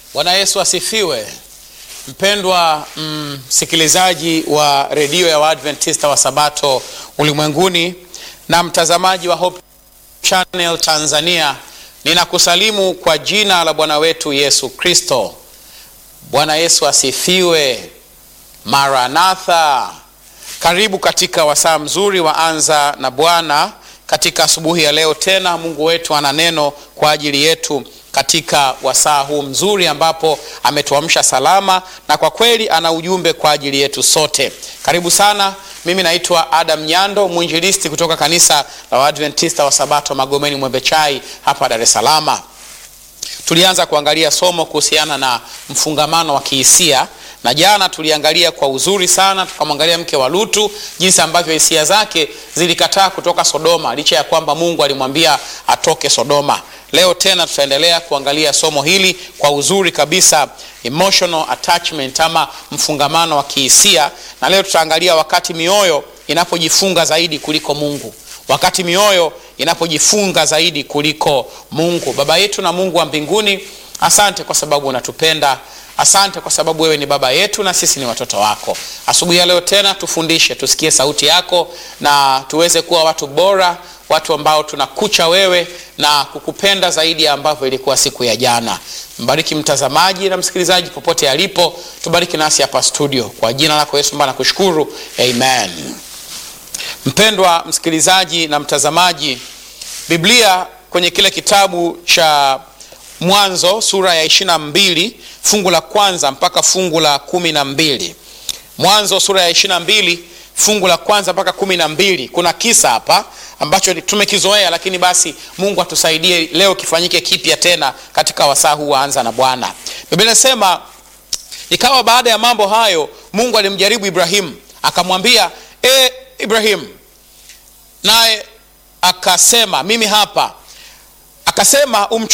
Bwana Yesu asifiwe. Mpendwa msikilizaji mm, wa redio ya Waadventista wa Sabato ulimwenguni na mtazamaji wa Hope Channel Tanzania, ninakusalimu kwa jina la Bwana wetu Yesu Kristo. Bwana Yesu asifiwe. Maranatha. Karibu katika wasaa mzuri wa Anza na Bwana. Katika asubuhi ya leo tena, Mungu wetu ana neno kwa ajili yetu katika wasaa huu mzuri ambapo ametuamsha salama, na kwa kweli ana ujumbe kwa ajili yetu sote. Karibu sana. Mimi naitwa Adam Nyando, mwinjilisti kutoka kanisa la Waadventista wa Sabato Magomeni Mwembechai hapa Dar es Salaam. Tulianza kuangalia somo kuhusiana na mfungamano wa kihisia na jana tuliangalia kwa uzuri sana, tukamwangalia mke wa Lutu, jinsi ambavyo hisia zake zilikataa kutoka Sodoma licha ya kwamba Mungu alimwambia atoke Sodoma. Leo tena tutaendelea kuangalia somo hili kwa uzuri kabisa, emotional attachment ama mfungamano wa kihisia, na leo tutaangalia wakati mioyo inapojifunga zaidi kuliko Mungu, wakati mioyo inapojifunga zaidi kuliko Mungu. Baba yetu na Mungu wa mbinguni, asante kwa sababu unatupenda Asante kwa sababu wewe ni baba yetu na sisi ni watoto wako. Asubuhi ya leo tena tufundishe, tusikie sauti yako na tuweze kuwa watu bora, watu ambao tunakucha wewe na kukupenda zaidi ya ambavyo ilikuwa siku ya jana. Mbariki mtazamaji na msikilizaji popote alipo, tubariki nasi hapa studio, kwa jina lako Yesu mbana kushukuru, amen. Mpendwa msikilizaji na mtazamaji, Biblia kwenye kile kitabu cha Mwanzo sura ya ishirini na mbili fungu la kwanza mpaka fungu la kumi na mbili Mwanzo sura ya ishirini na mbili fungu la kwanza mpaka kumi na mbili Kuna kisa hapa ambacho tumekizoea, lakini basi Mungu atusaidie leo kifanyike kipya tena katika wasaa huu waanza na Bwana. Biblia inasema ikawa baada ya mambo hayo, Mungu alimjaribu Ibrahimu akamwambia, e Ibrahimu, naye akasema mimi hapa. Akasema